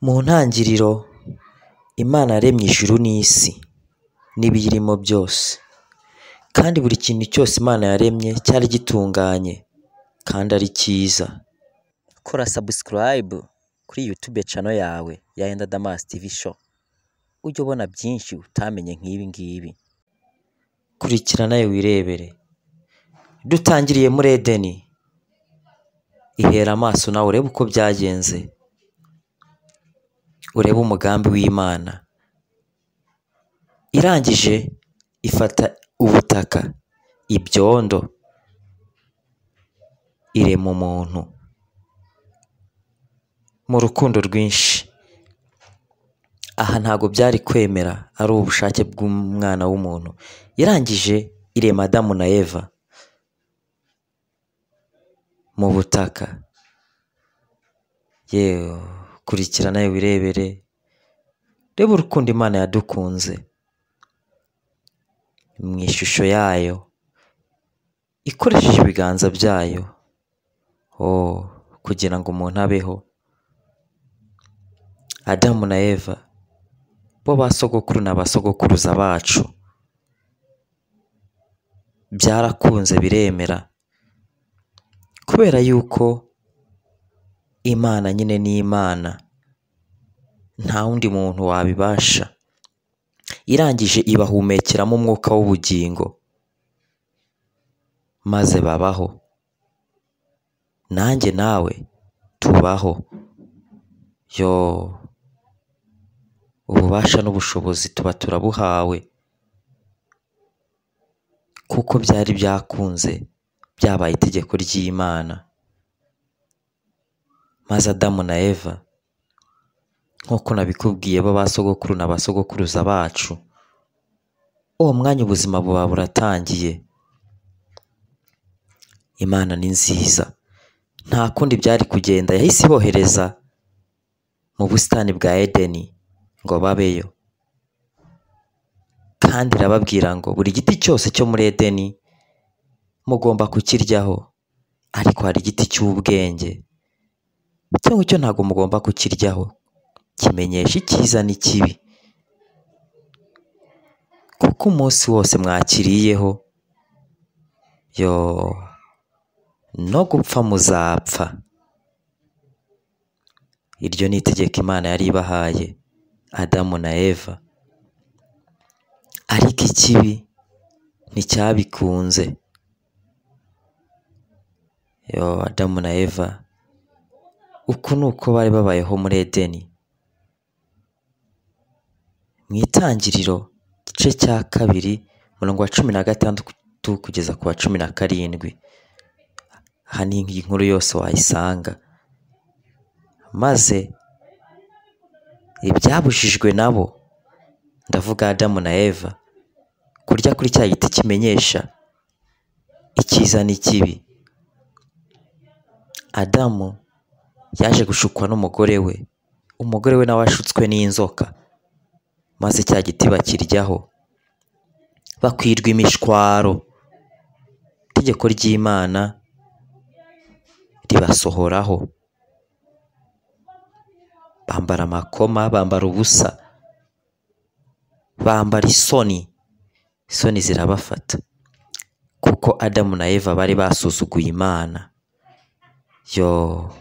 Mu ntangiriro Imana yaremye ijuru n'isi n'ibiyirimo byose, kandi buri kintu cyose Imana yaremye cyari gitunganye kandi ari cyiza. Kora sabusikarayibu kuri yutube cano yawe ya Yenda Damasi tivi sho, ujye ubona byinshi utamenye nk'ibi ngibi. Kurikira nawe wirebere. Dutangiriye muri Edeni, ihera amaso nawe urebe uko byagenze, urebe umugambi w'Imana. Irangije ifata ubutaka, ibyondo, irema umuntu mu rukundo rwinshi. Aha ntabwo byari kwemera ari ubushake bw'umwana w'umuntu. Irangije irema Adamu na Eva mu butaka, yewe kurikira nawe wirebere, reba urukundo Imana yadukunze mu ishusho yayo ikoresheje ibiganza byayo, oh kugira ngo umuntu abeho. Adamu na Eva bo ba sogokuru na ba sogokuruza bacu, byarakunze biremera kubera yuko Imana nyine ni Imana, nta wundi muntu wabibasha. Irangije ibahumekeramo umwuka w'ubugingo maze babaho, nanjye nawe tubaho. Yoo ububasha n'ubushobozi tuba turabuhawe kuko byari byakunze byabaye itegeko ry'Imana, maze Adamu na Eva nk'uko nabikubwiye bo ba sogokuru na ba sogokuruza bacu, uwo mwanya ubuzima buba buratangiye. Imana ni nziza, nta kundi byari kugenda, yahise ibohereza mu busitani bwa Edeni ngo babeyo, kandi irababwira ngo buri giti cyose cyo muri Edeni mugomba kukiryaho, ariko hari igiti cy'ubwenge, icyo ngicyo ntabwo mugomba kukiryaho, kimenyesha icyiza n'ikibi, kuko umunsi wose mwakiriyeho yoo no gupfa muzapfa. Iryo ni itegeko Imana yari ibahaye Adamu na Eva, ariko ikibi nticyabikunze. Yoo Adamu na Eva uku ni uko bari babayeho muri Edeni. Mu itangiriro igice cya kabiri umurongo wa cumi na gatandatu kugeza ku wa cumi na karindwi, aha ni inkuru yose wayisanga. Maze ibyabujijwe nabo ndavuga Adamu na Eva kurya kuri cya giti kimenyesha icyiza n'ikibi. Adamu yaje gushukwa n'umugore we, umugore we nawe ashutswe n'inzoka, maze cya giti bakiryaho bakwirwa imishwaro. Itegeko ry'Imana ribasohoraho, bambara amakoma, bambara ubusa, bambara isoni, isoni zirabafata kuko Adamu na Eva bari basuzuguye Imana yoo.